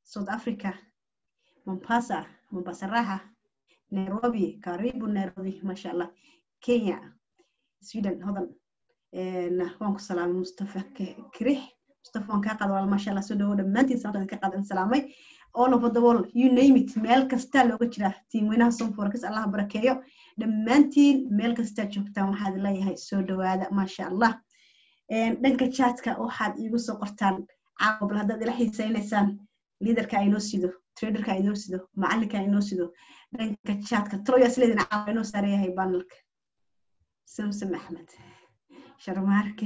south africa mombasa mombasa raha nairobi karibu nairobi maasha allah kenya sweden hodan waan ku salaamay mustafa kirix mustafa waan kaa qaada walaal maasha allah soo dhawo dhammaantiin sababtaan ka qaadan salaamay all over the world you name it meel kastaa looga jiraa tiimweynaha somforakas allah barakeeyo dhammaantiin meel kastaa joogtaan waxaad leeyahay soo dhawaada maasha allah dhanka chatka waxaad iigu soo qortaan caawa bal haddaad ila xiisaynaysaan liidarka inoo sido traderka inoo sido macalinka inoo sido dhanka chatka troyas leedin caawa inoo saareeyahay banalka samsam axmed sharmaarke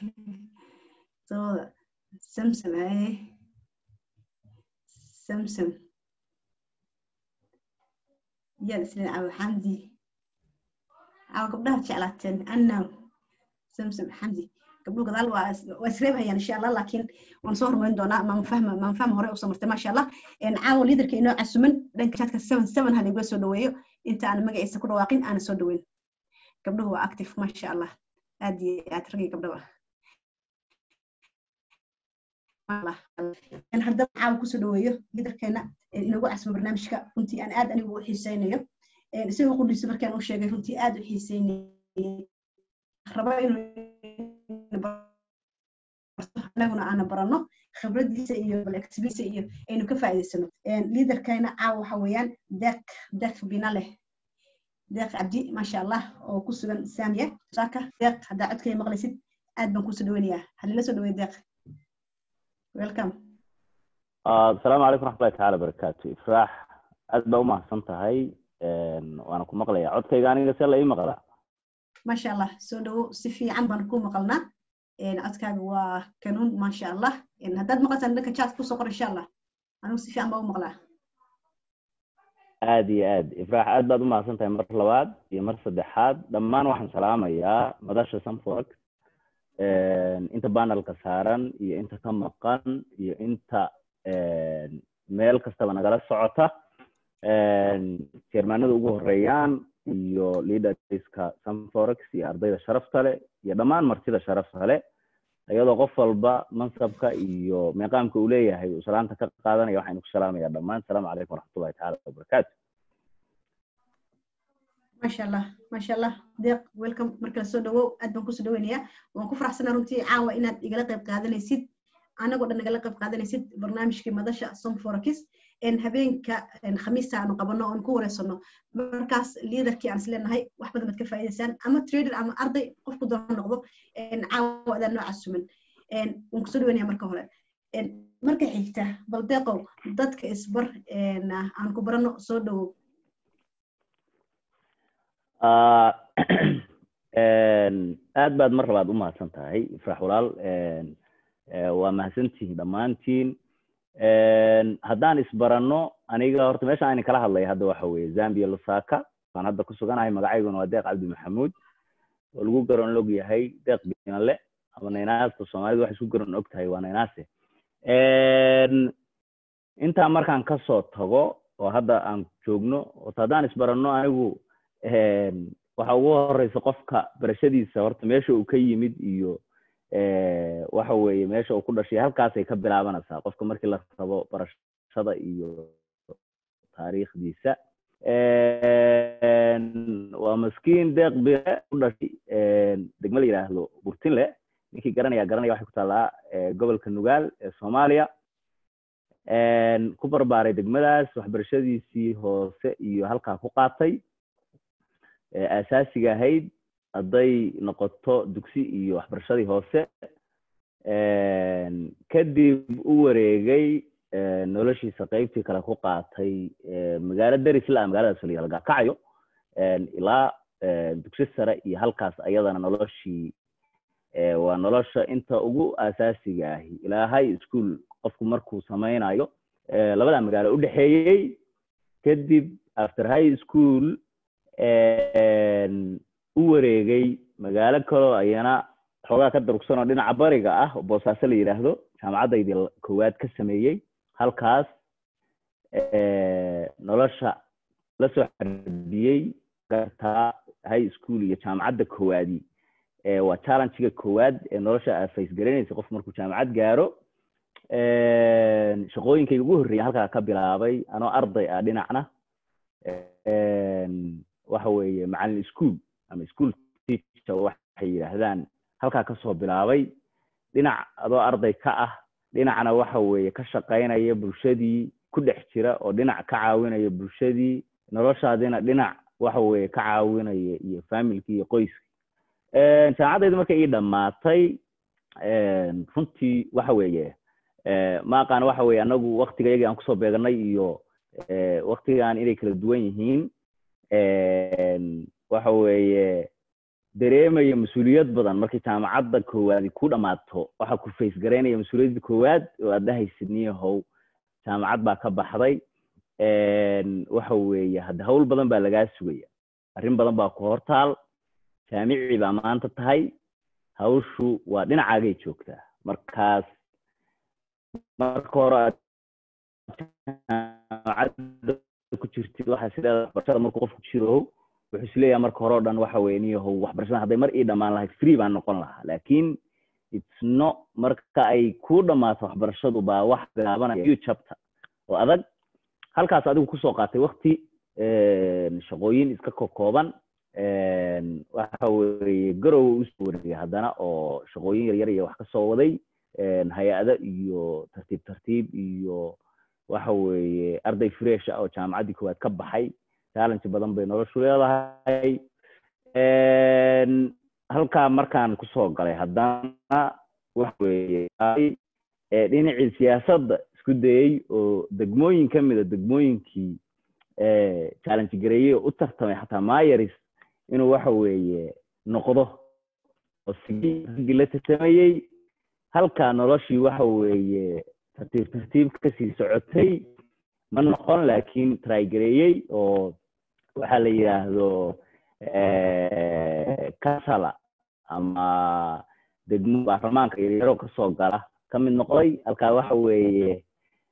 sooda samsam haye samsam yaad isleen caawa xamdi caawa gabdhaha jeclaateen annaw samsam xamdi gabdhuhu gadaal waa isreebhayaan insha allah laakiin waan soo hormarin doonaa maanfahma maanfahma hore usoo martay maasha allah caawa liidarka inoo casuman dhanka chatka seven seven ha laigula soo dhaweeyo inta aan magaciisa ku dhawaaqin aana soo dhaweyn gabdhuhu waa active maasha allah aad iyo aad ragii gabdhaba haddaba caawa kusoo dhaweeyo liidarkeena inoogu casmo barnaamijka runtii aan aad anigu u xiiseynayo isagoo qudhiisa markaan u sheegay runtii aad u xiiseynayay raba inuu anaguna aana barano khibradiisa iyo balexbiisa iyo aynu ka faa'iidaysano liidarkeena caawa waxa weeyaan deeq deeq bina leh deeq cabdi maasha allah oo ku sugan saamiya saaka deeq haddaa codkay maqlaysid aad baan kusoo dhaweynayaa halila soo dhaweey deeq welcome asalaamu calaykum raxmatullahi tacaala barakaatu ifraax aad baa umahadsan tahay waana ku maqlayaa codkayga aniga see la ii maqlaa maasha allah soo dhawo si fiican baan ku maqalnaa codkaaga waa kanuun maasha allah haddaad maqlataan dhanka chat kusoo qor insha allah anigu si fiican baa u maqlaa aad iyo aad ifraax aad baad umahadsan tahay mar labaad iyo mar saddexaad dhammaan waxaan salaamayaa madasha sanfork inta banalka saaran iyo inta ka maqan iyo inta meel kastaba nagala socota jermanada ugu horeeyaan iyo leaderska sanforex iyo ardayda sharafta leh iyo dhammaan martida sharafta leh iyadoo qof walba mansabka iyo meeqaamka uu leeyahay uu salaanta ka qaadanaya waxaynu ku salaamaya dhammaan asalaamu calaykum waraxmatullahi tacaala wabarakaatu maasha allah maasha allah deeq welcome markala soo dhawow aad baan kusoo dhaweynayaa waan ku faraxsanaa runtii caawa inaad igala qayb qaadanaysid anagoo dhan igala qayb qaadanaysid barnaamijkii madasha somforakis habeenka khamiista aanu qabano oon ku wareysano markaas liidarkii aan isleenahay wax badan baad ka faa'iidaysaan ama trader ama arday qofku doona noqdo caawa adaan noo casuman waan kusoo dhaweynaya marka hore marka xigta bal deeqow dadka isbar aan ku barano soo dhawow aad baad mar labaad u mahadsan tahay ifrax walaal waa mahadsantihin dhammaantiin haddaan isbaranno aniga horta meesha ayna kala hadlaya hadda waxa weeye zambia lusaka waan hadda ku suganahay magacayguna waa deeq cabdi maxamuud oo lagu garan og yahay deeq binale ama naynaasta soomaalidu waxay isku garan og tahay waa naynaase intaa markaan kasoo tago oo hadda aan joogno horta haddaan isbaranno anigu waxa ugu horeysa qofka barashadiisa horta meesha uu ka yimid iyo waxa weeye meesha uu ku dhashay halkaasay ka bilaabanaysaa qofka markii la rabo barashada iyo taariikhdiisa waa maskiin deeq bire u dhashay degmo la yidhaahdo burtinle ninkii garanaya garanaya waxay ku taallaa gobolka nugaal ee soomaaliya ku barbaaray degmadaas waxbarashadiisii hoose iyo halkaa ku qaatay asaasiga ahayd hadday noqoto dugsi iyo waxbarashadii hoose kadib u wareegay noloshiisa qeybtii kale ku qaatay magaalo derisla magaaladaas la gakacayo ilaa dugsi sare iyo halkaas ayadana noloshii waa nolosha inta ugu asaasiga ahi ilaa high school qofku markuu samaynayo labada magaalo udhexeeyey kadib after high school u wareegay magaalo kaloo ayana xoogaa ka darugsan oo dhinaca bariga ah oo boosaaso la yidhaahdo jaamacaddaydii koowaad ka sameeyey halkaas nolosha lasoo xarbiyey gartaa high school iyo jaamacadda koowaadi waa challengega koowaad ee nolosha aa face garanaysa qof markuu jaamacad gaaro shaqooyinkayga ugu horreeya halkaa ka bilaabay anoo arday ah dhinacna waxa weeye macallin school ama school teacher waxay yidhaahdaan halkaa kasoo bilaabay dhinac adoo arday ka ah dhinacna waxa weeye ka shaqaynaya bulshadii ku dhex jira oo dhinac ka caawinaya bulshadii noloshaadina dhinac waxa weeye ka caawinaya iyo familkii iyo qoyskii jaamacadayda markay ii dhammaatay runtii waxa weeye ma aqaan waxa weeye anagu waktiga yagii aan kusoo beeganay iyo waktigan inay kala duwan yihiin waxa weeye dareemaya mas-uuliyad badan markii jaamacadda koowaadi ku dhammaato waxaa ku face garaynaya mas-uuliyadda koowaad oo aad dhahaysid niyahow jaamacad baa ka baxday waxa weeye hadda hawl badan baa lagaa sugaya arrin badan baa ku hortaal jaamici baa maanta tahay hawshu waa dhinacaagay joogtaa markaas marka hore aad jaamacadda ku jirtid waxaa sideeda waxbarashada markuu qofku jiro wuxuu isleeyahay marka hore o dhan waxa weye niyahow waxbarashada hadday mar ii dhammaan lahayd free baan noqon lahaa laakiin it's no marka ay ku dhammaato waxbarashadu baa wax bilaabanaya new chapter oo adag halkaas adigu kusoo qaatay wakti shaqooyin iska kokooban waxa weeye garowa usoo wareegay haddana oo shaqooyin yaryar iyo wax kasoo waday hay-ado iyo tartiib tartiib iyo waxa weeye arday fresh ah oo jaamacaddii koowaad ka baxay challenge badan bay noloshu leedahay halkaa markaan kusoo galay haddana waxa weeye dhinacii siyaasadda isku dayey oo degmooyin ka mida degmooyinkii challenge gareeyey oo u tartamay xataa mayaris inuu waxa weeye noqdo oo sigii la tartamayey halkaa noloshii waxa weeye tartiib tartiib kasii socotay ma noqon laakiin trygareeyey oo waxaa la yidhaahdo kasala ama degmo baarlamaanka yaryaro kasoo gala ka mid noqday halkaa waxa weeye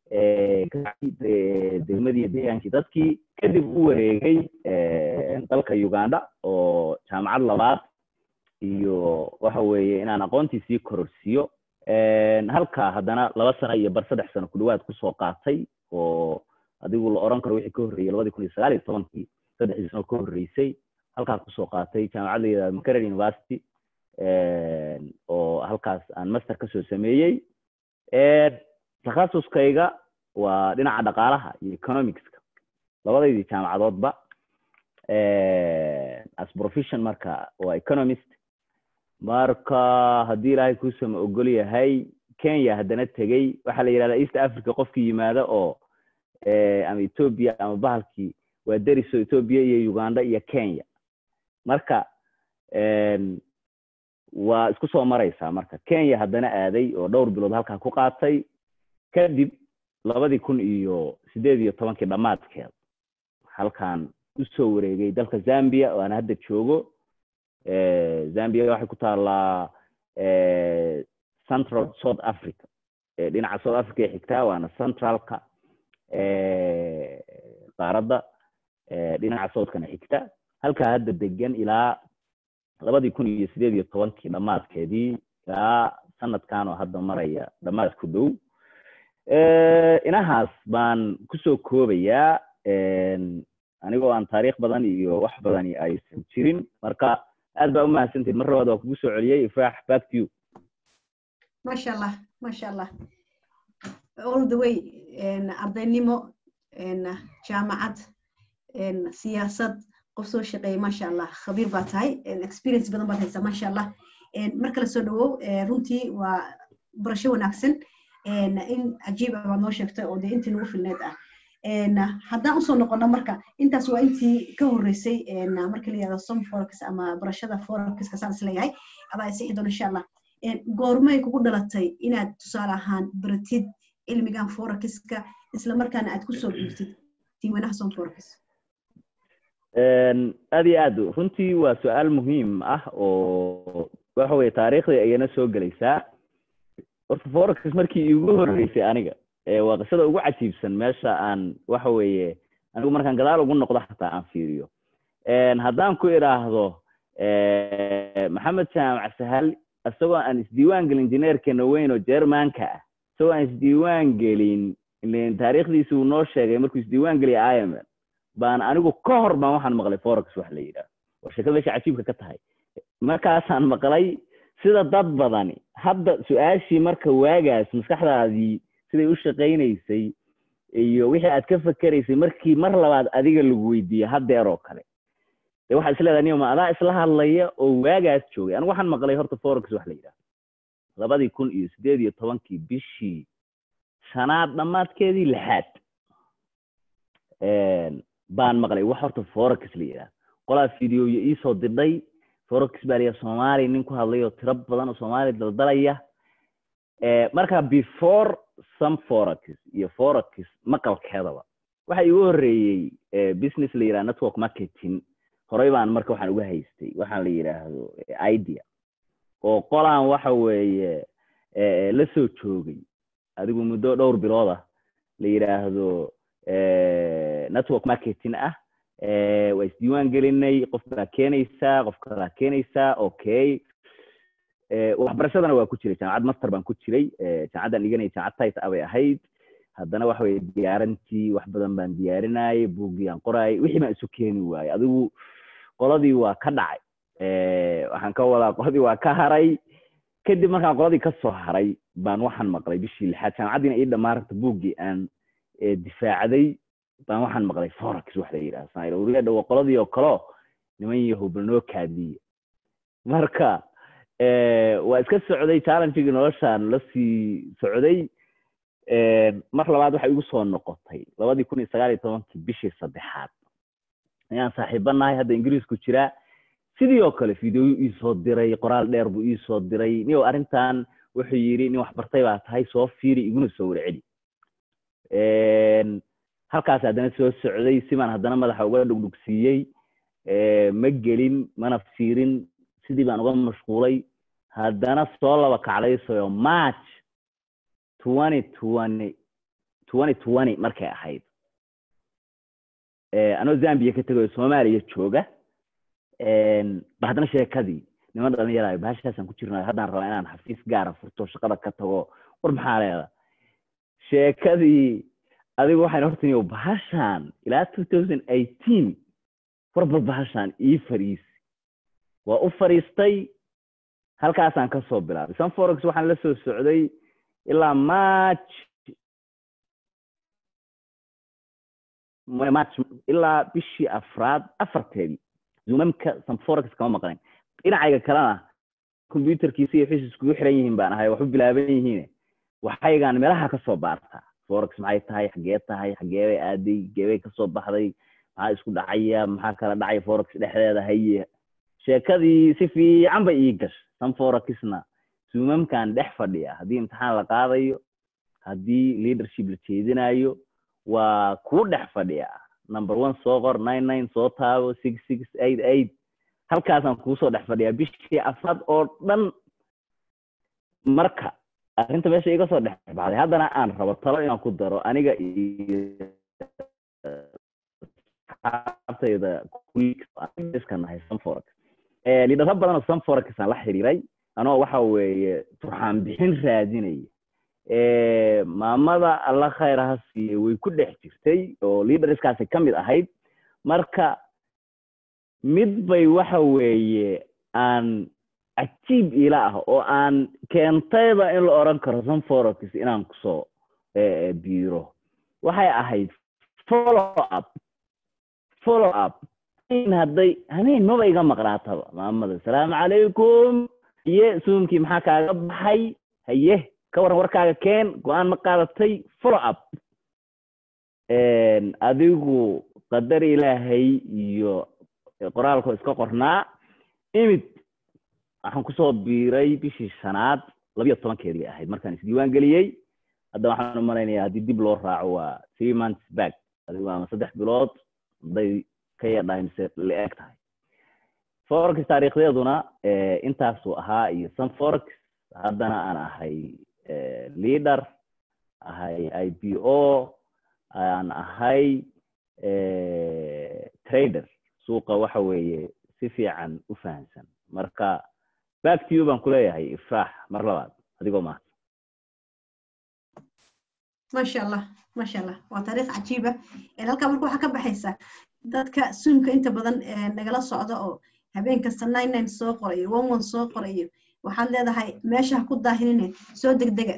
degmadii deegaankii dadkii kadib u wareegay dalka uganda oo jaamacad labaad iyo waxa weeye inaan aqoontii sii kororsiiyo halkaa haddana laba sano iyo bar saddex sano ku dhawaad kusoo qaatay oo adigu la oran karo wixii ka horreeyey labadii kun iyo sagaal iyo tobankii saddexdii sano ka horreysay halkaas kusoo qaatay jaamacad la yidhahdo makerel university oo halkaas aan master kasoo sameeyey takhasuskayga waa dhinaca dhaqaalaha iyo economicska labadaydii jaamacadoodba as profession marka waa economist marka haddii ilaahay kuusama ogol yahay kenya haddana tegey waxaa la yidhahdaa east africa qofkii yimaada oo ama ethoobia ama bahalkii waa deriso ethoobia iyo uganda iyo kenya marka waa isku soo maraysaa marka kenya haddana aaday oo dhowr bilood halkaa ku qaatay kadib labadii kun iyo sideed iyo tobankii dhammaadkeed halkan usoo wareegay dalka zambia oo aan hadda joogo zambia waxay ku taallaa central south africa dhinaca south africa ay xigtaa waana centralka qaaradda dhinaca southkana xigta halkaa hadda degan ilaa labadii kun iyo sideed iyo tobankii dhammaadkeedii ilaa sanadkan oo hadda maraya dhammaad ku dhow inahaas baan kusoo koobayaa anigoo aan taariikh badan iyo wax badani aysan jirin marka aad baa umahadsantahed mar labaad waa kugu soo celiyey ifraax back to you masha allah masha allah all the way ardaynimo jaamacad siyaasad qof soo shaqeeya masha allah khabiir baa tahay experience badan baad haysaa masha allah mar kale soo dhawow runtii waa barasho wanaagsan in cajiib ah baad noo sheegtay oo dee intii nagu filneed ah haddaan usoo noqono marka intaas waa intii ka horreysay marka la yihahdo som forex ama barashada forexka saan isleeyahay adaa isixi doona insha allah goormay kugu dhalatay inaad tusaale ahaan baratid cilmigan forexka isla markaana aad kusoo dhiibtid diiwanaha som forex aad iyo aad runtii waa su-aal muhiim ah oo waxa weye taariikhdii ayana soo gelaysaa horta forex markii igu horreysay aniga waa qisada ugu cajiibsan meesha aan waxa weeye anigu markaan gadaal ugu noqdo xataa aan fiiriyo haddaan ku idhaahdo maxamed jaamac sahal isagoo aan isdiiwaan gelin injineerkeena weyn oo jermanka ah isagoo aan isdiiwaan gelin ilen taariikhdiisi uu noo sheegay markuu isdiiwaan geliyay imf baan anigu ka hor baan waxaan maqlay forex wax la yidhaah war sheekada meesha cajiibka ka tahay markaasaan maqlay sida dad badani hadda su-aashii marka waagaas maskaxdaadii siday u shaqaynaysay iyo wixii aad ka fakeraysay markii mar labaad adiga lagu weydiiye haddeer oo kale de waxaad isleedahay niyo ma adaa isla hadlaya oo waagaas joogay anigu waxaan maqlay horta forex wax la yidhaah labadii kun iyo sideed iyo tobankii bishii shanaad dhammaadkeedii lixaad baan maqlay wax horta forex la yidhaah qolaa videoya iisoo didhay forex baa layaa soomaaliya nin ku hadlay oo tiro badan oo soomaaliya daldalaya marka before some forex iyo forex maqalkeedaba waxa igu horreeyey business la yidhaha network marketing horey baan marka waxaan uga haystay waxaan la yidhaahdo idea oo qolaan waxa weeye la soo joogay adigu muddo dhowr bilood ah la yidhaahdo network marketing ah waa isdiiwaan gelinay qof baa keenaysaa qof kalaa keenaysaa okay waxbarashadana waa ku jiray jaamacad master baan ku jiray jaamacaddaan dhiganay jaamacad tit a bay ahayd haddana waxa weye diyaarantii wax badan baan diyaarinayay buuggii aan qoraayay wixii baan isu keeni waayey adigu qoladii waa ka dhacay waxaan ka wadaa qoladii waa ka haray kadib markaan qoladii ka soo haray baan waxaan maqlay bishii lixaad jaamacaddiina ii dhammaaranta buuggii aan difaacday baan waxaan maqlay forex wax la yidhaha sanairouriya waa qoladii oo kaleo niman yahow bal noo kaadiye marka waa iska socday challengegii noloshaan la sii socday mar labaad waxay igu soo noqotay labadii kun iyo sagaal iyo tobankii bishii saddexaad ayaan saaxiibanahay hadda ingiriisku jiraa sidii oo kale videoyu iisoo diray qoraal dheer buu iisoo diray niyow arrintan wuxuu yidhi nin waxbartay baa tahay soo fiiri iguna soo warceli halkaas haddana soo socday simaan haddana madaxa uga dhugdhugsiiyey ma gelin mana fiirin sidii baan uga mashquulay haddana soo laba kacdaysayo march twenty twenty twenty twenty markay ahayd anoo zambia ka tegayo soomaaliya jooga ba haddana sheekadii niman dhalinyaraayo bahashaasaan ku jirnayo haddaan rabaa inaan xafiis gaara furto shaqada ka tago war maxaa leeda sheekadii adigu waxayn hortaniyo bahashaan ilaa two thousand eighteen warbal bahashaan ii fariisi waa u fariistay halkaasaan ka soo bilaabay sunforex waxaan la soo socday ilaa march march ilaa bishii afraad afarteedii zumamka sunforex kama maqnayn dhinacayga kalena computerkiisa iyo wixii iskugu xiran yihiin baan ahay wax u bilaaban yihiin waxaygaan meelaha kasoo baartaa forex maxay tahay xagee tahay xagee bay aaday geebay kasoo baxday maxaa isku dhacaya maxaa kala dhacaya forex dhexdeeda haye sheekadii si fiican bay ii gashay sunforexna zumamkan dhex fadhiya haddii imtixaan la qaadayo haddii leadership la jeedinayo waa kuu dhex fadhiya number one soo qor nine nine soo taabo six six eight eight halkaasaan kuusoo dhex fadhiyaa bishii afraad oo dhan marka arrinta meesha iga soo dhex baxday haddana aan rabo talo inaan ku daro aniga iyo asxaabtayda iska nahay sunforex lidharo badan oo sunforex aan la xiriiray anoo waxa weeye turxaan bixin raadinaya maamada alla khayr ha siiye way ku dhex jirtay oo leaderskaasi ka mid ahayd marka mid bay waxa weeye aan cajiib ila ah oo aan keentayba in la oran karo sunforex inaan kusoo biiro waxay ahayd follow up follow up in hadday hameen maba iga maqnaataba maamada asalaamu calaykum haye suumkii maxaa kaaga baxay haye ka waran warkaaga keen go-aan ma qaadatay follow up adigu qadar ilaahay iyo qoraalkoo iska qornaa imid waxaan kusoo biiray bishii shanaad labiyo tobankeedii ahayd markaan isdiiwaan geliyey hadda waxaan umalaynaya haddii dib loo raaco waa three months back adigu ama saddex bilood hadday ka yadhahay mise la eg tahay forex taariikhdeeduna intaasuu ahaa iyo sun forex haddana aan ahay leader ahay i b o aan ahay trader suuqa waxa weeye si fiican u fahamsan marka back to you baan kuleeyahay ifraax mar labaad adigoo mahadsan maasha allah maasha allah waa taariikh cajiiba halkaa marka waxaa ka baxaysa dadka suumka inta badan nagala socda oo habeen kasta nine nine soo qorayo one one soo qorayo waxaad leedahay meesha ha ku daahinine soo degdega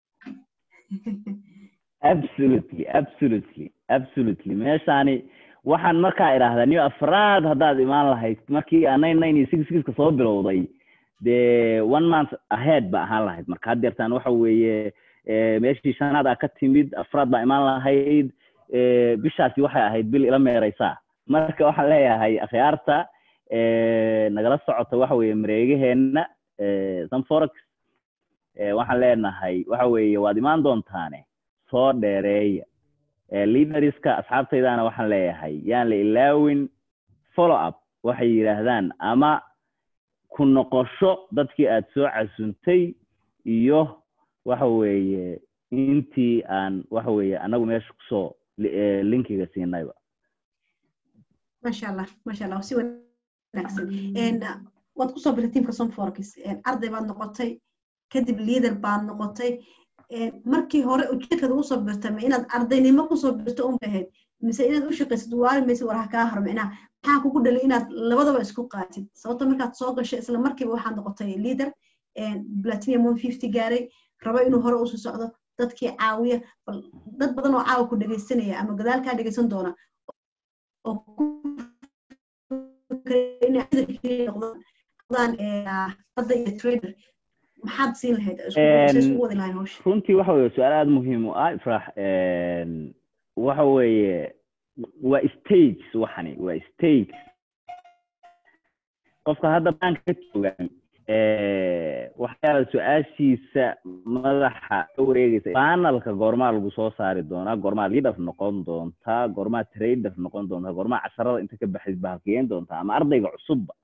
absolutely absolutely absolutely meeshaani waxaan markaa idhaahdaa niyo afraad haddaad imaan lahayd markii aan nine nine iyo six sixka soo bilowday dee one month ahead ba ahaan lahayd marka haddeertaan waxa weeye meeshii shanaad aa ka timid afraad baa imaan lahayd bishaasi waxay ahayd bil ila meereysaa marka waxaan leeyahay akhyaarta nagala socota waxa weeye mareegaheenna sanforex waxaan leenahay waxa weeye waad imaan doontaane soo dheereeya leaderska asxaabtaydana waxaan leeyahay yaan la ilaawin follow up waxay yidhaahdaan ama ku noqosho dadkii aad soo casuntay iyo waxa weeye intii aan waxa weeye anagu meesha kusoo linkiga siinayba masha allah masha allah si wanaagsan waad kusoo birtay teamka somforkis arday baad noqotay kadib leader baad noqotay markii hore ujeedkaad ugu soo birtay ma inaad ardaynimo kusoo birto un ahayd mise inaad u shaqaysid waari maysid war ha kaa hor micnaha maxaa kugu dhalay inaad labadaba isku qaatid sababto markaad soo gashay isla markiiba waxaad noqotay leader platinum one fifty gaaray rabo inuu hore usii socdo dadkii caawiya dad badan oo caawa ku dhegaysanaya ama gadaalkaa dhegaysan doona oo noqdaan iyo trader maxaad siin lahayd isku wadi lahayn hawsha runtii waxa weye su-aal aada muhiim u ah ifrax waxa weeye waa stages waxani waa stage qofka hadda banka ka joogaan waxyaala su-aashiisa madaxa ka wareegaysa panelka goormaa lagu soo saari doonaa goormaa leader noqon doontaa goormaa trader noqon doontaa goormaa casharada inta ka baxayd bahalkiyeen doontaa ama ardayga cusubba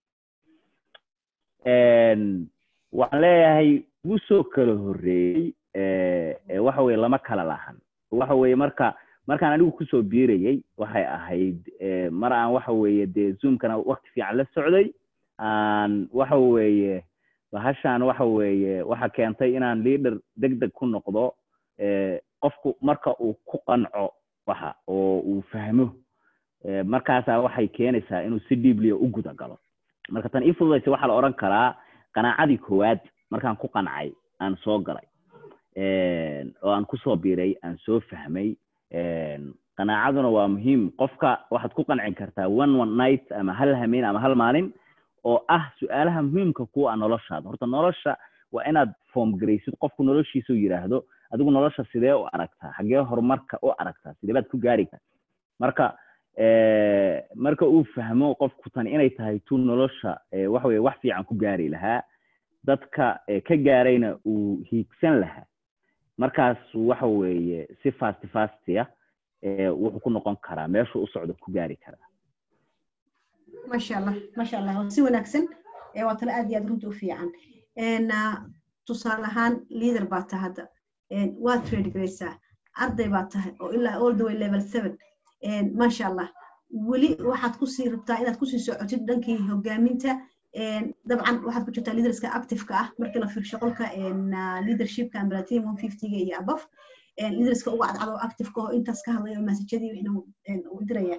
waxaan leeyahay wuu soo kala horreeyey waxa weye lama kala lahan waxa weye marka markaan anigu kusoo biirayey waxay ahayd mar aan waxa weeye dee zoomkana wakti fiican la socday aan waxa weeye bahashaan waxa weeye waxa keentay inaan leader deg deg ku noqdo qofku marka uu ku qanco waxa oo uu fahmo markaasaa waxay keenaysaa inuu si dhiibliya u guda galo marka tan ii fududaysa waxaa la odhan karaa qanaacadii koowaad markaan ku qancay aan soo galay oo aan kusoo biiray aan soo fahmay qanaacaduna waa muhiim qofka waxaad ku qancin kartaa one one night ama hal hameen ama hal maalin oo ah su-aalaha muhiimka kuwa a noloshaada horta nolosha waa inaad form garaysid qofku noloshiisa u yidhaahdo adigu nolosha sidee u aragtaa xaggee horumarka u aragtaa sidee baad ku gaari karta marka marka uu fahmo qofku tani inay tahay tu nolosha waxa weye wax fiican ku gaari lahaa dadka ka gaarayna uu hiigsan lahaa markaas waxa weeye si fasti fastia wuxuu ku noqon karaa meeshuu u socdo ku gaari karaa masha allah masha allah si wanaagsan waa tale aad iyo aad runta u fiican tusaale ahaan leader baa tahay hadda waad trade garaysaa arday baa tahay oo ilaa all the way level seven masha allah weli waxaad kusii rabtaa inaad kusii socotid dhankii hogaaminta dabcan waxaad ku jirtaa leaderska activeka ah markii la fiirsho qolka leadershipka ambalatin one fiftyga iyo above leaderska uga cadcado activeka oo intaas ka hadlaya masajadii wixna u diraya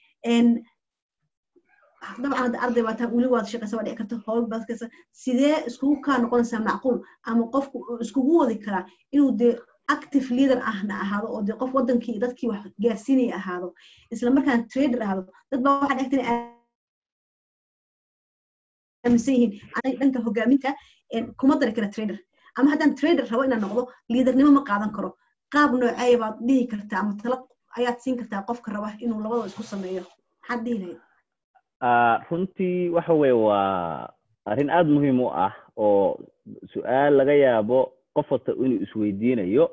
dabcan hadda arday baa taa weli waad shaqaysa waa dhici karta howl baad kasa sidee iskugu kaa noqonaysaa macquul ama qofku iskugu wadi karaa inuu dee active leader ahna ahaado oo dee qof wadankii dadkii wax gaarsiinaya ahaado isla markaan trader ahaado dad baa waxaa dhegtan aaminsan yihiin aniga dhanka hogaaminta kuma dari kara trader ama haddaan trader rabo inaan noqdo liidernimo ma qaadan karo qaab nooceeya baad dhihi kartaa ama tala ayaad siin kartaa qofka raba inuu labadoo isku sameeyo maxaad dhihi lahayd runtii waxa weye waa arrin aada muhiim u ah oo su-aal laga yaabo qof wata inuu isweydiinayo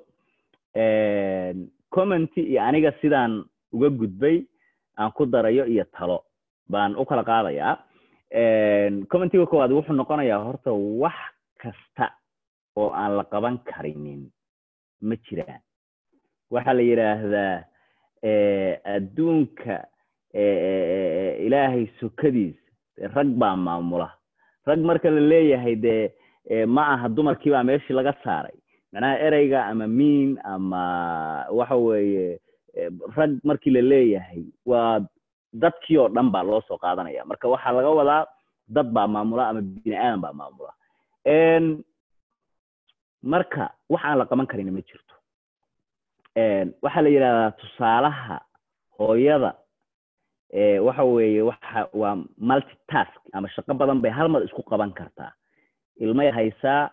commenty iyo aniga sidaan uga gudbay aan ku darayo iyo talo baan u kala qaadayaa commentiga koowaad wuxuu noqonayaa horta wax kasta oo aan la qaban karinin ma jiraan waxaa la yidhaahdaa adduunka ilaahay sokadiis rag baa maamula rag marka la leeyahay dee ma aha dumarkii baa meeshii laga saaray macnaha ereyga ama miin ama waxa weeye rag markii la leeyahay waa dadkii oo dhan baa loo soo qaadanaya marka waxaa laga wadaa dad baa maamula ama bini aadan baa maamula marka wax aan la qaban karin ma jirto waxaa la yidhahdaa tusaalaha hooyada waxa weeye waxa waa multitask ama shaqo badan bay hal mar isku qaban kartaa ilmay haysaa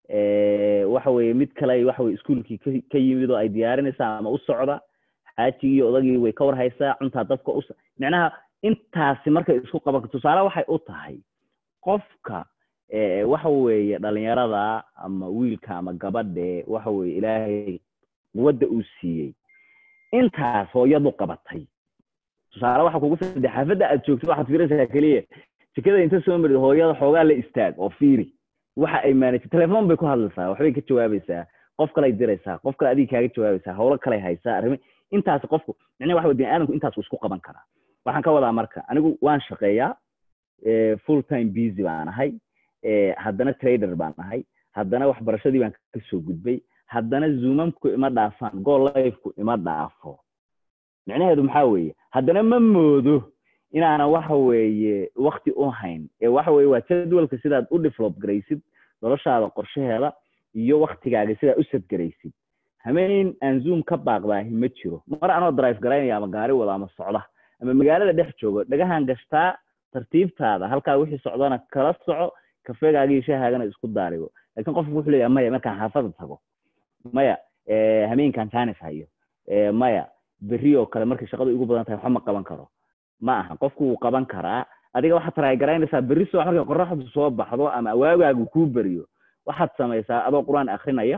waxa weeye mid kale waxa weye iskuolkii ka yimid oo ay diyaarinaysaa ama u socda xaajigii iyo odagii way ka war haysaa cuntaa dadka u micnaha intaasi markay isku qaban tusaale waxay u tahay qofka waxa weeye dhalinyarada ama wiilka ama gabadhe waxa weeye ilaahay quwadda uu siiyey intaas hooyadu qabatay tusaale waxa kugu saddex xaafadda aad joogto waxaad fiiraysaa keliya jikada inta soo marid hooyada xoogaa la istaag oo fiiri waxa ay maanaysa telefoon bay ku hadlaysaa waxbay ka jawaabaysaa qof kalay diraysaa qof kale adiga kaaga jawaabaysaa howlo kalay haysaa arrimi intaas qofku micnaha waxa bini aadamku intaas isku qaban karaa waxaan ka wadaa marka anigu waan shaqeeyaa full time busy baan ahay haddana trader baan ahay haddana waxbarashadii baan kasoo gudbay haddana zoomamku ima dhaafaan go lifeku ima dhaafo micnaheedu maxaa weeye haddana ma moodo inaanan waxa weeye wakti u hayn ee waxa weye waa jadwalka sidaad u develop garaysid noloshaada qorshaheeda iyo waktigaaga sidaad u sadgaraysid hameyn aan zoom ka baaqdaahi ma jiro mar anoo drive garaynaya ama gaari wada ama socda ama magaalada dhex joogo dhagahan gashtaa tartiibtaada halkaa wixii socdana kala soco kafeegaaga iyo shahaagana isku daarigo lakin qofku wuxuu leeyahay maya markaan xaafada tago maya hameenkan janis hayo maya berri oo kale markay shaqadu igu badan tahay waxba ma qaban karo ma aha qofku wuu qaban karaa adiga waxaad taraagaraynaysaa berri soo markay qoraxdu soo baxdo ama awaagaagu kuu beriyo waxaad samaysaa adoo qur-aan akrinaya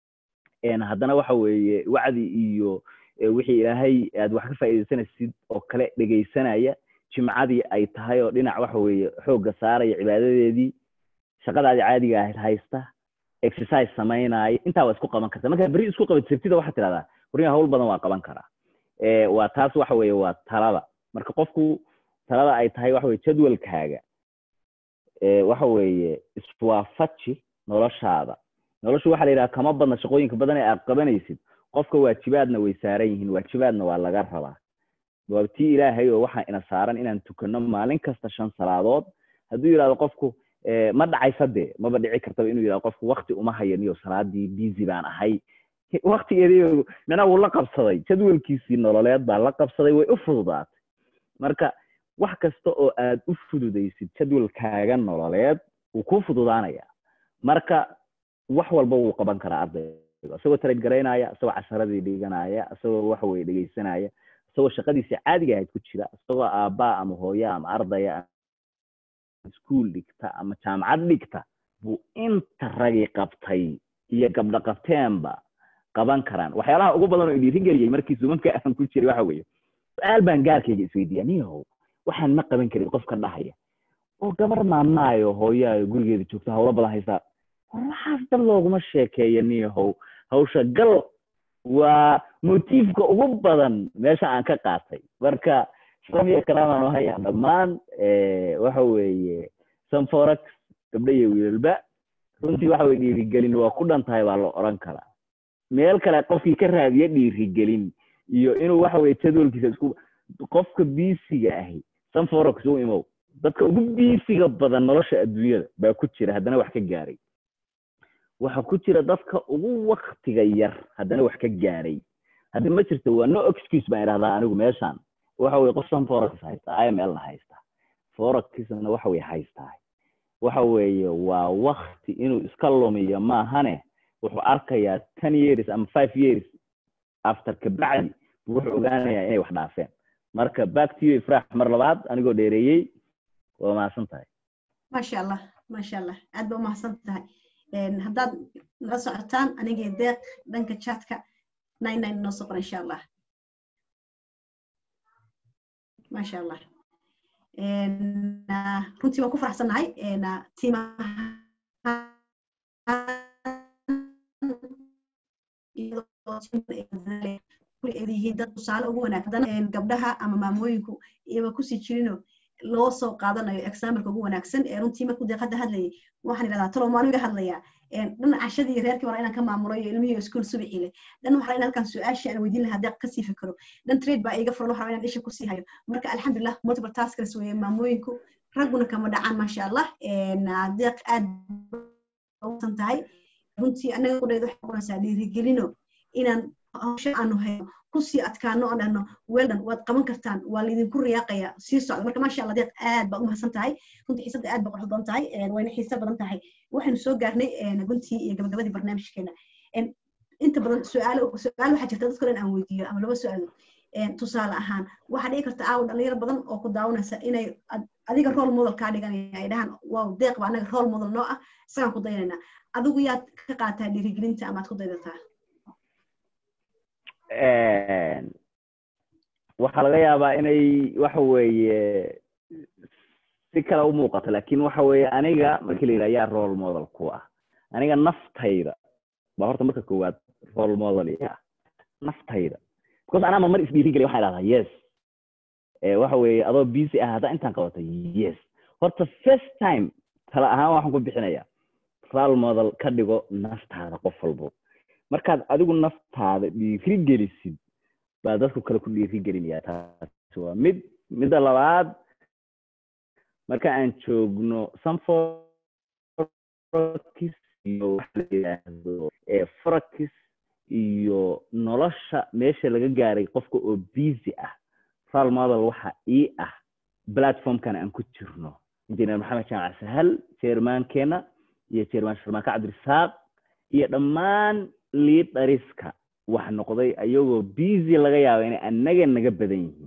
haddana waxa weeye wacdi iyo wixii ilaahay aad wax ka faa'iidaysanaysid oo kale dhegaysanaya jimcadii ay tahay oo dhinac waxa weeye xoogga saaraya cibaadadeedii shaqadaadii caadiga ahayd haysta exercise samaynaayo intaa waa isku qaban karta markaa berri isku qabat sabtida waxaad tidhahdaa warniga hawl badan waa qaban karaa waa taas waxa weeye waa talada marka qofku talada ay tahay waxa weye jadwalkaaga waxa weeye iswaafaji noloshaada noloshu waxa la yidhaha kama badna shaqooyinka badan ee aad qabanaysid qofka waajibaadna way saaran yihiin waajibaadna waa laga rabaa waa tii ilaahay oo waxaa ina saaran inaan tukano maalin kasta shan salaadood hadduu yidhahdo qofku ma dhacaysa dee maba dhici kartaba inuu yidhahdo qofku wakti uma hayaniyo salaadii busy baan ahay waktigeedii micnaha wuu la qabsaday jadwalkiisii nololeed baa la qabsaday way u fududaatay marka wax kasta oo aad u fududaysid jadwalkaaga nololeed wuu kuu fududaanaya marka wax walba wuu qaban karaa ardayga isagoo trade garaynaya isagoo casharadii dhiganaya isagoo waxa weye dhegaysanaya isagoo shaqadiisa caadiga ahayd ku jira isagoo aabbaa ama hooya ama ardaya iskuol dhigta ama jaamacad dhigta buu inta ragi qabtay iyo gabdho qabteenba qaban karaan waxyaalaha ugu badan oo dhiirigeliyey markii sumanka aan ku jiray waxa weeye su-aal baan gaarkayga isweydiiya niyahow waxaan ma qaban karin qofka dhahaya oo gabar maamaayo hooyaayo gurigeeda joogta hawlo badan haysaa waxaas dad looguma sheekeeya niyahow hawsha gal waa motiifka ugu badan meesha aan ka qaatay marka samiya kalaamaan hayaa dhammaan waxa weeye sanforax gabdho iyo wiilalba runtii waxa weye dhiirigelin waa ku dhan tahay baa la odhan karaa meel kale qofkii ka raadiya dhiirigelin iyo inuu waxa weye jadwalkiisa isku qofka biisiga ahi sanforax u imow dadka ugu biisiga badan nolosha adduunyada baa ku jira haddana wax ka gaaray waxa ku jira dadka ugu waktiga yar haddana wax ka gaaray haddi ma jirto waa no excuse baan idhahdaa anigu meeshaan waxa weye qof sanforax haysta imlna haysta foraxna waxa weye haystaa waxa weeye waa wakti inuu iska lumiyo maahane wuxuu arkayaa ten years ama five years after kabacdi wuxuu ogaanayaa inay wax dhaafeen marka back to you ifraax mar labaad anigoo dheereeyey waa mahadsan tahay maasha allah maasha allah aad ba umahadsan tahay haddaad nala socotaan anigii deeq dhanka chatka nine nine noo soo qora insha allah maasha allah runtii waan ku faraxsannahay tiimaha yihiin dad tusaale ugu wanaagsan gabdhaha ama maamooyinku iyaba kusii jirino loo soo qaadanayo exampleka ugu wanaagsan ee runtii markuu deeq hadda hadlayay waxaan idhahdaa talo maanu iga hadlayaa dhan cashadii reerkii waa inaan ka maamulo iyo ilmihii iskuul subixii leh dhan waxaa inaan halkan su-aashii aan weydiin lahaa deeq kasii fikiro dhan trade baa iga furan waxaa inaan isha kusii hayo marka alxamdulilah multiple taskers weeye maamooyinku ragguna kama dhacaan maasha allah deeq aad usan tahay runtii anaga qudheed waxay noqonaysaa dhiirigelino inaan hawsha aanu hayno kusii adkaano oo dhahno weldan waad qaban kartaan waa laydinku riyaaqaya sii socda marka maasha allah deeq aad baad umahadsan tahay runtii xiisadda aad ba qurux badan tahay wayna xiisa badan tahay waxaynu soo gaarnay guntii iyo gabagabadii barnaamijkeena inta badan su-aal su-aal waxaa jirta dadka dhan aan weydiiyo ama laba su-aalood tusaale ahaan waxaa dhici karta aawo dhalinyaro badan oo ku daawanaysa inay adiga role model kaa dhiganaya ay dhahaan wow deeq ba anaga role model noo ah isagaan ku dayanayna adigu yaad ka qaataa dhiirigelinta amaad ku daydataa waxaa laga yaabaa inay waxa weeye si kale u muuqato lakin waxa weeye aniga markii la yidhaha yaa role model ku ah aniga naftayda baa horta marka koowaad role model ya naftayda because anaa mar isdhiirigeliya waxaan idhahdaa yes waxa weeye adoo busy ah haddaa intaan qabato yes horta first time tala ahaan waxaan ku bixinaya role model ka dhigo naftaada qof walbo markaad adigu naftaada dhiirigelisid baa dadku kale ku dhiirigelinaya taasi waa mid midda labaad marka aan joogno sanforkis iyo waxa la yidhaahdo forakis iyo nolosha meesha laga gaaray qofka oo busy ah role model waxa ii ah platformkan aan ku jirno injineer maxamed jaamac sahal chairmankeena iyo chairman sharmaaka cabdirisaaq iyo dhammaan liidariska wax noqday ayagoo busy laga yaaba inay annaga naga badan yihiin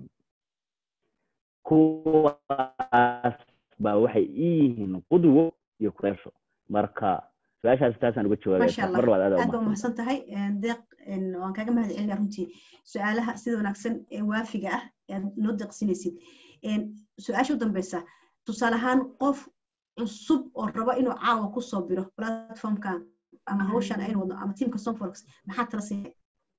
kuwaas baa waxay ii yihiin qudwo iyo kureesho marka su-aashaas taasaan uga jawaabay mar labaad aad baa umahadsan tahay deeq waan kaaga mahad celinaya runtii su-aalaha sida wanaagsan ee waafiga ah aad noo deeqsinaysid su-aasha u dambeysa tusaale ahaan qof cusub oo raba inuu caawa kusoo biro platformkan ama hawshan aynu wadno ama teamka sonfox maxaa tala siiyay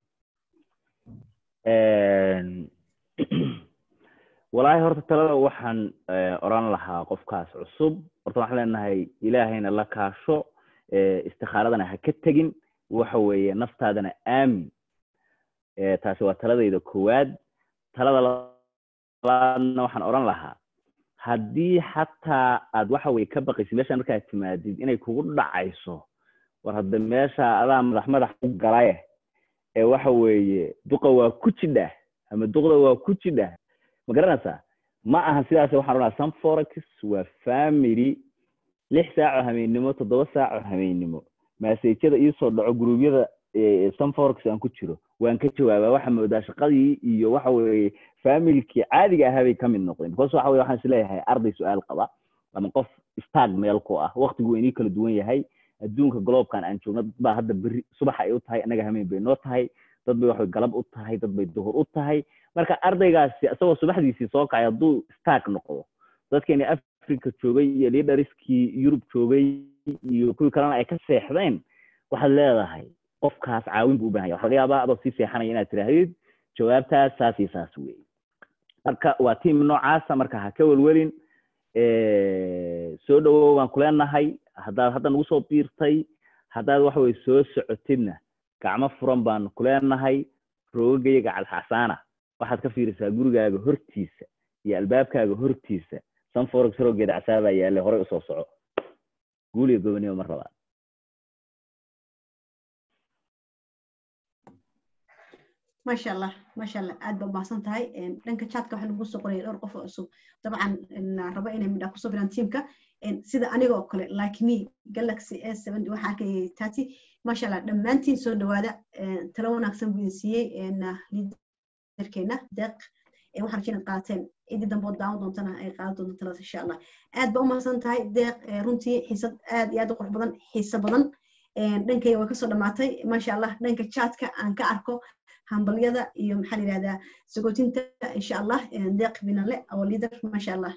walaahi horta talada waxaan oran lahaa qofkaas cusub horta waxaan leenahay ilaahayna la kaasho istikaaradana ha ka tegin waxa weeye naftaadana aamin taasi waa taladayda koowaad talada labaadna waxaan oran lahaa haddii xataa aad waxa weye ka baqaysid meesha markaad timaadid inay kugu dhacayso war hadda meesha adaa madax madax u galaye ee waxa weeye duqa waa ku jidhah ama duqda waa ku jidhah ma garanaysaa ma ahan sidaas waxaan oranaa sunforex waa family lix saaco habeennimo toddoba saaco habeennimo maseejyada iisoo dhaco gruubyada sunforex aan ku jiro waan ka jawaabaa waxa moodaa shaqadii iyo waxa weeye familkii caadiga ahaa bay ka mid noqdeen because waxa weye waxaan isleeyahay arday su-aal qaba ama qof stag meel ku ah waktigu inii kala duwan yahay adduunka gloobkan aan joogno dad baa hadda beri subax ay u tahay annaga hameen bay noo tahay dad bay waxay galab u tahay dad bay duhur u tahay marka ardaygaasi isagoo subaxdiisii soo kacay hadduu stag noqdo dadkeeni africa joogay iyo leaderiskii yurub joogay iyo kuwii kalena ay ka seexdeen waxaad leedahay qofkaas caawin buu u bahan yahay waxa laga yaabaa adoo sii seexanaya inaad tirahdid jawaabtaas saas iyo saas weeye marka waa tiam noocaasa marka ha ka welwelin soo dhawow baan kuleenahay haddaad hadda nagu soo biirtay haddaad waxa weye soo socotidna gacmo furan baan kuleenahay roogagayga calxasaana waxaad ka fiirisaa gurigaaga hortiisa iyo albaabkaaga hortiisa sanforex roogeeda casaabaa yaale horey usoo soco guuliyo gobonimo mar labaad maasha allah maasha allah aad baa umahadsan tahay dhanka chatka waxaa lagu soo qoraya dhowr qof oo cusub dabcan raba inay midhaa kusoo biraan tiamka sida aniga oo kale like me galaxy s seven waxaa arkayay tati maasha allah dhammaantiin soo dhawaada talo wanaagsan buu idin siiyey liidarkeena deeq waxaan rajay inaad qaateen cidii dambe oo daawan doontana ay qaadan doonto talada insha allah aad baa umahadsan tahay deeq runtii xiisad aad iyo aad u qurux badan xiise badan dhankayga way kasoo dhamaatay maasha allah dhanka chatka aan ka arko hambalyada iyo maxaa la yidhahdaa sagootinta insha allah deeq binale oo leader maasha allah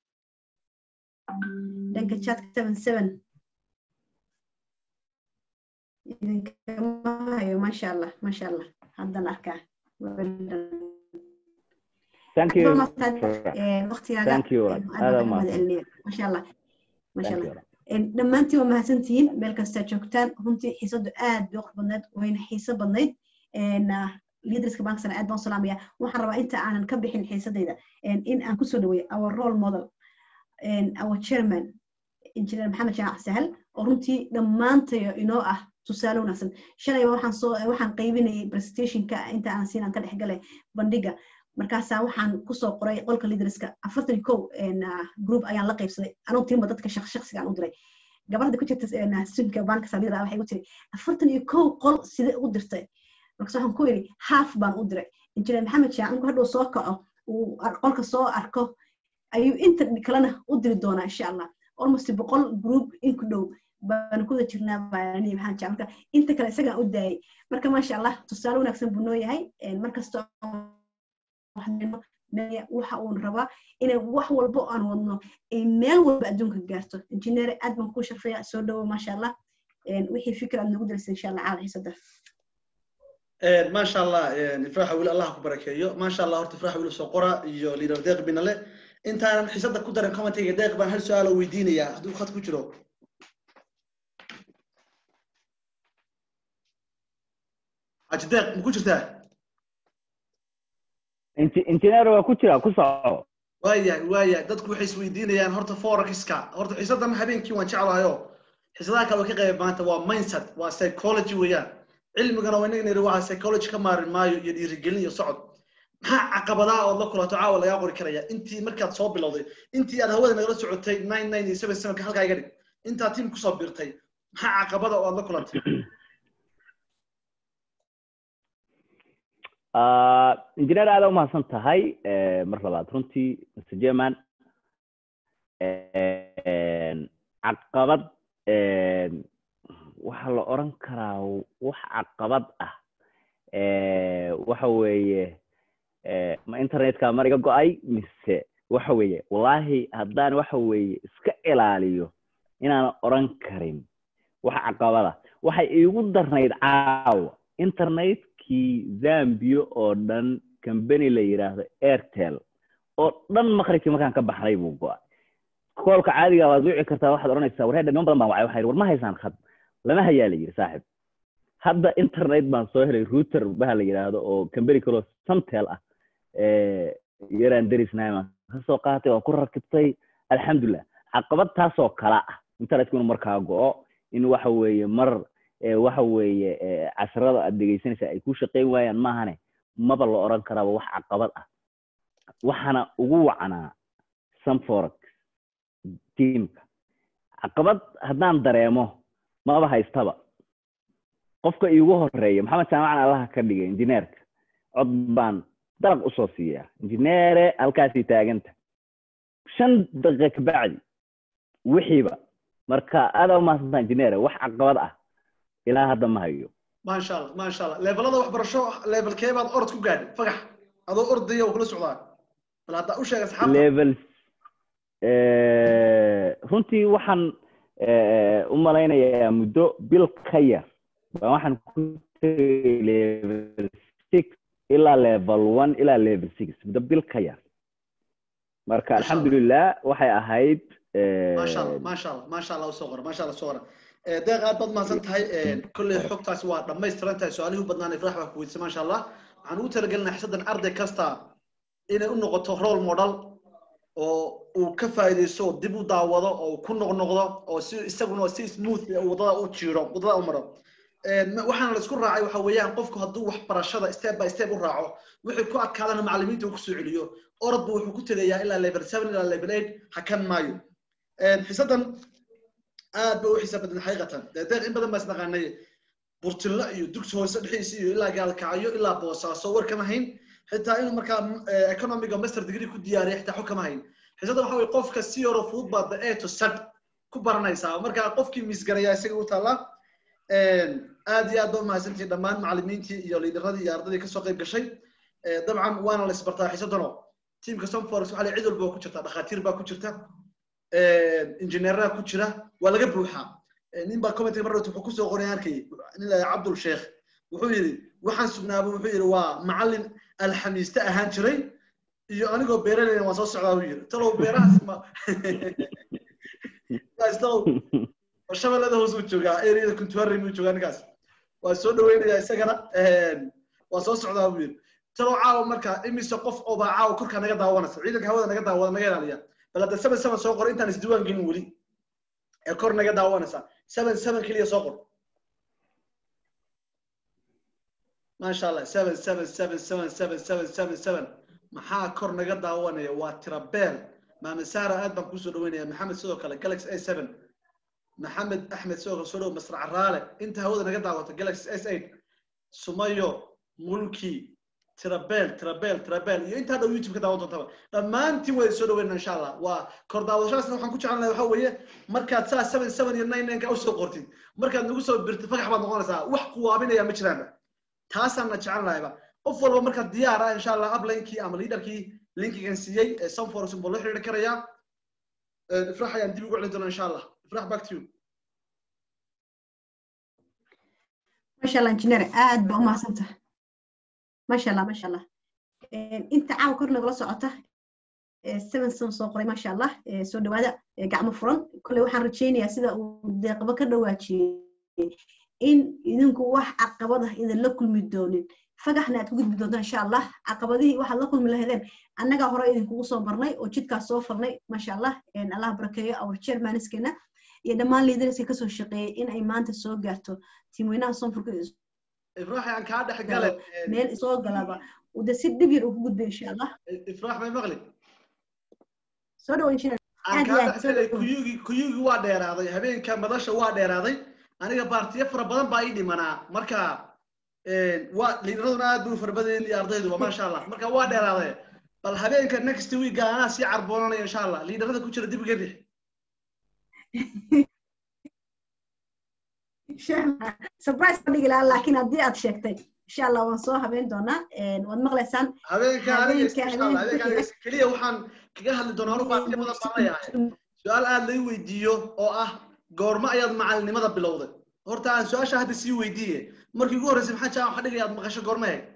dhanka chatka seven seven idinkama hayo maasha allah maasha allah haddan arkaa thank you waqtigaaga thank you aad baan kaga mahadcelinaya masha allah masha allah dhammaantiin waa mahadsantihiin meel kastaa joogtaan runtii xiisadu aad bay qurux badneed wayna xiiso badnayd leaderska banksana aad baan u salaamaya waxaan rabaa inta aanan ka bixin xiisadayda in aan kusoo dhaweeyo our role model our chairman engineer maxamed jamac sahal oo runtii dhammaantayo inoo ah tusaale wanaagsan shalayba waxaan soo waxaan qaybinayay presentationka inta aan siinaan ka dhexgalay bandhiga markaasaa waxaan kusoo qoray qolka leaderska afartan kow group ayaan la qaybsaday anuu tiimba dadka shaqsiga aan u diray gabadha ku jirta studka banka leader waxay u tiri afartan iyo kow qol sidee ugu dirtay markaas waxaan ku yidhi half baan u diray injineer maxamed shaac markuu hadhow soo kaco uu qolka soo arko ayuu inta kalena u diri doonaa insha allah almost boqol group in ku dhow baan kuda jirnaa baani maxamed shaac marka inta kale isagaan u daayay marka maasha allah tusaale wanaagsan buu noo yahay markasta waxa uun rabaa inay wax walbo aan wadno ay meel walba adduunka gaarto injineer aad baan kuu sharfaya soo dhowo maasha allah wixii fikir aad nagu diraysa insha allah caawa xiisada ما شاء الله إفراح ويل الله كبركيو ما شاء الله هرت إفراح ويل سقرا يو ليدر ديق بينا له أنت أنا حسيت كدر كومنت هي ديق بان هل سؤال ويديني يا هدو خد كجرو أجي ديق مكو جرتا injineer waa ku jira ku soco وايا وايا dadku waxay isweydiinayaan horta forexiska horta xiisadan habeenkii waan jeclahayo xiisadaha kale oo ka qayb maanta waa mindset waa psychology weeyaan cilmigana waa inaga niri waa psychology ka maarin maayo iyo dhiirigelin iyo socod maxaa caqabadaha ood la kulato caawa lagaa qori karaya intii markaad soo bilowday intii aad hawada nagala socotay nine nine iyo seven sevenka halkaa iga dhig intaad tiim kusoo biirtay maxaa caqabada oo aad la kulantay injineer aada umahadsan tahay mar labaad runtii mr german caqabad waxaa la oran karaa wax caqabad ah waxa weeye ma internetka mar iga go-ay mise waxa weeye wallahi haddaan waxa weeye iska ilaaliyo inaan oran karin wax caqabada waxay iigu darnayd caawa internetkii zambia oo dhan company la yidhaahdo airtel oo dhan maqribkii markaan ka baxnay buu go-ay koolka caadiga waad wici kartaa waxaad odhanaysaa warheedha niman badan baan wacay waxay war ma haysaan khad lama hayaa la yidhi saaxib hadda internet baan soo helay router baha la yidhaahdo oo company kaloo samtel ah yaraan derisnahay baan kasoo qaatay waan ku rakibtay alxamdulilah caqabad taasoo kala ah internetku inuu markaa go-o in waxa weeye mar waxa weeye casharada aad dhegeysanaysaa ay ku shaqayn waayaan maahane maba la oran karaaba wax caqabad ah waxaana ugu wacnaa sunforex teamka caqabad haddaan dareemo maba haystaba qofka iigu horeeya maxamed jaamacan allaha ka dhigay injineerka cod baan dalaq usoo siiyaa injineere halkaasii taaganta shan daqiiqa kabacdi wixiiba marka aada umahadsantaa injineere wax caqabad ah ilaa hadda ma hayo ما شاء الله ما شاء الله levelada waxbarasho level kee baad orod ku gaadhay fagax adoo ordaya oo kula socdaa bal hadda u sheeg asxaabta level runtii waxaan u malaynayaa muddo bil ka yar baa waxaan ku tegay level six ilaa level one ilaa level six muddo bil ka yar marka alxamdulilah waxay ahayd ما شاء الله ما شاء الله ما شاء الله usoo qora ما شاء الله soo qora deeq aad baad mahadsan tahay kolley xogtaasi waa dhammaystiran tahay su-aalihii u badnaan ifraax baa ku weydiisay maasha allah waxaan ugu talagelinaa xisadan arday kasta inay u noqoto role model oo uu ka faa'iidaysto oo dib u daawado oo uu ku noqnoqdo oo si isaguna si smooth wadada u jiiro wadada u maro waxaana la isku raacay waxa weeyaan qofku hadduu waxbarashada step by step u raaco wixii ku adkaadana macallimiinta uu kusoo celiyo orodba wuxuu ku tegayaa ilaa level seven ilaa level eight hakan maayo xisadan aad ba u xisaab badan xaqiiqatan deeq in badan baa isnaqaanay burtilla iyo dugsi hoose dhexdiisa iyo ilaa gaalkacyo ilaa boosaaso war kama hayn xitaa inuu markaa economiga master degree ku diyaariya xitaa xog kama hayn xisadan waxa weye qofka si yaro fudud baa the a to sad ku baranaysaa marka qofkii misgaraya isaga u taallaa aad iyo aad ba umahadsantihi dhammaan macallimiintii iyo liidaradii iyo ardadii kasoo qayb gashay dabcan waana la isbartaa xisadano tiamka somforex waxa la cid walba ku jirta dhakhaatiir baa ku jirta injineeraha ku jira waa laga buuxaa nin baa commentiga mar wuxuu kusoo qoray arkay nin la cabdul sheekh wuxuu yidhi waxaan sugnaaba wuxuu yidhi waa macallin alxamiiste ahaan jiray iyo anigoo beeraleyna waan soo socdaa buu yiri talow beerahaas ma guys talow shabeellada hoos uu joogaa areada kuntuari buu joogaa ninkaas waa soo dhaweynayaa isagana waa soo socdaa buu yiri talow caawa marka imise qof oo baa caawa korkaa naga daawanaysa ciidanka hawada naga daawada naga ilaaliya bal hadda seven seven soo qor intaan isdiiwaan gelin weli ee kor naga daawanaysa seven seven keliya soo qor maasha allah seven seven seven seven seven seven seven seven maxaa kor naga daawanaya waa tirabeel maame saara aad baan kusoo dhaweynaya maxamed sidoo kale galaxy a seven maxamed axmed sidoo kale soo dhow masrac raale inta hawada naga daawata galaxy s eight sumayo mulki tirabeel tirabeel tirabeel iyo intaa dhow youtube ka daawan doontaba dhammaantiin waa soo dhaweynaa insha allah waa kor daawashadaasna waxaan ku jecelnahay waxa weeye markaad saa seven seven iyo nine nine ka usoo qortid markaad nagu soo birtid fagax baad noqonaysaa wax kuwaabinaya ma jiraanba taasaanna jecelnahayba qof walba markaa diyaar ah insha allah uplinkii ama leaderkii linkigan siiyey ee sunforce buu la xiriiri karayaa ifrax ayaan dib ugu celin doonaa insha allah ifrax back to you masha allah engineer aad baa umahadsantaha masha allah masha allah inta caawa kor nagala socota seven seven soo qoray masha allah soo dhawaada gacmo furan kolley waxaan rajaynayaa sida uu deeqba ka dhawaajiyey in idinku wax caqabada idin la kulmi doonin fagaxna aad ku gudbi doontaan insha allah caqabadihii waxaad la kulmi lahaydeen annagaa hore idinkugu soo barnay oo jidkaas soo farnay masha allah allah barakeeyo our chairmaniskeena iyo dhammaan liidariska kasoo shaqeeyey in ay maanta soo gaarto tiimweynaha sonfurka ifraax aan kaa dhex gale meel soo galaba de si dhib yar uu ku gudbay insha allah ifraax may maqli soo dhawo engineer aan kaa dhex galay kuyugi kuyugi waa dheeraaday habeenka madasha waa dheeraaday aniga baartiyo fara badan baa ii dhimanaa marka waa liidaraduna aad buu fara badan iyo ardayduba maasha allah marka waa dheeraaday bal habeenka next week anaa sii carboonanaya insha allah liidarada ku jira dib iga rix surprise ka dhigi lahaa laakiin haddii aad sheegtay insha allah waan soo habeyn doonaa waad maqlaysaan habeenka habeenka keliya waxaan kaga hadli doonaa anu baartiyo badan baan leeyahay su-aal aad lai weydiiyo oo ah goorma ayaad macalinimada bilowday horta aan su-aasha hadda sii weydiiye markii ugu horreysay maxaa jaa waxa dhigaya aad maqasho goorma eeg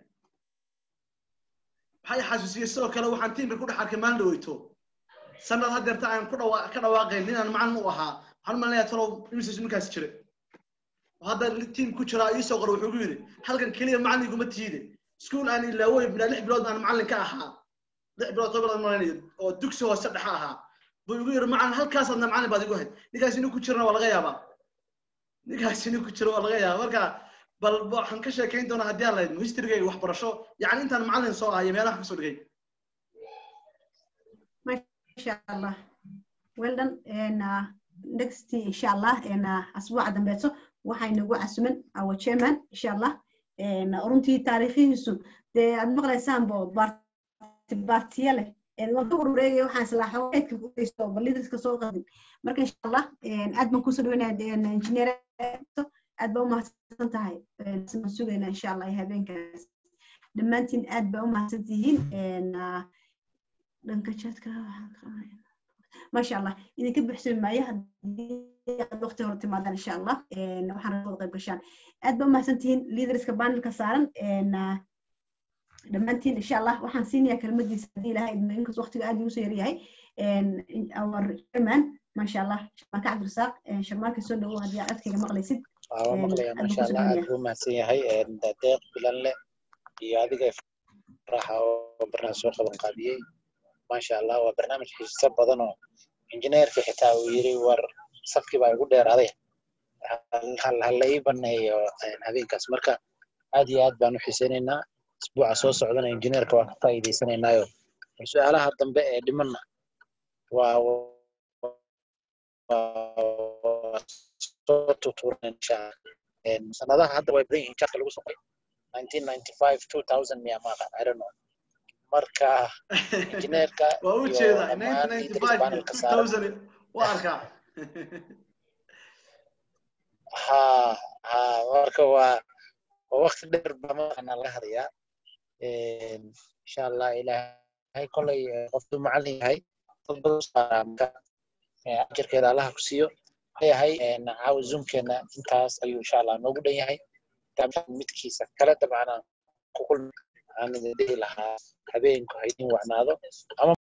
waxay xasuusiyey sidoo kale waxaan tiimka ku dhex arkay maalin dhaweyto sanad hadeerta aan ku dhawa ka dhawaaqayn ninaan macalin u ahaa waxaan u malinayaa talow imisis ninkaas jira hadda tiim ku jiraa iisoo qora wuxuu gu yidhi halkan keliya macalin iguma tiide iskuul aan ilaawoy bilaa lix bilood aan macalin ka ahaa lix bilood toban bilood malinayo oo dugsi hoose dhexa ahaa buu igu yidhi macalin halkaasaadna macalin baad igu hayd ninkaas inuu ku jirana waa laga yaabaa ninkaas inuu ku jiro waa laga yaabaa marka bal waxaan ka sheekayn doonaa haddii aan lahayd historygayga waxbarasho yacni intaan macalin soo ahayo meelaha kasoo dhigay masha allah well done next insha allah asbuuca dambeeto waxay nagu casuman our chairman insha allah runtii taariikhihiisu dee aad maqlaysaan bo baartiya leh waan ka urureegaya waxaan islaaxo eedka ku geysto bal liderska soo qadin marka insha allah aad baan kusoo dhaweynaya engineer aad baa umahadsan tahay waan sugayna insha allah habeenkaas dhammaantiin aad baa umahadsan tihiin dhanka jadka maasha allah idinka buxsami maayo haddii aad waqti hore timaadaan insha allah waxaan rabaa qayb gashaan aad baa umahadsan tihiin liderska panelka saaran dhammaantiin insha allah waxaan siinayaa kelmadiisa haddii ilahay idmo inkas waqtiga aad igu soo yaryahay our chairman maasha allah sharmaaka cabdirasaaq sharmaaka soo dhawow haddii aad codkayga maqlaysid waa maqlaya maasha allah aad buu mahadsan yahay deeq bilanle iyo adiga faraxa oo barnaamij soo qaban qaabiyey maasha allah waa barnaamij xiiso badan oo injineerka xitaa uu yiri war safkii baa igu dheeraaday hala ii baneeyo habeenkaas marka aad iyo aad baan u xiisaynaynaa isbuuca soo socdana injineerka waa ka faa'iidaysanaynaayo su-aalaha dambe ee dhimanna waa soo tutuuran insha sanadaha hadda way badan yihiin jarka lagu soqay 1995 2000 miya maaqa i don't know marka injineerka waa u jeedaa 1995 waa arkaa ha ha marka waa waa waqti dheer baa maqana laga hadayaa insha allah ilaahay kolay qoftu macallin yahay dad badan saaraa marka ajarkeeda allaha ku siiyo leeyahay caawa zoomkeena intaas ayuu insha allah noogu dhan yahay midkiisa kale dabcan ku kulmi aan idin dhihi lahaa habeenku ha idin wacnaado ama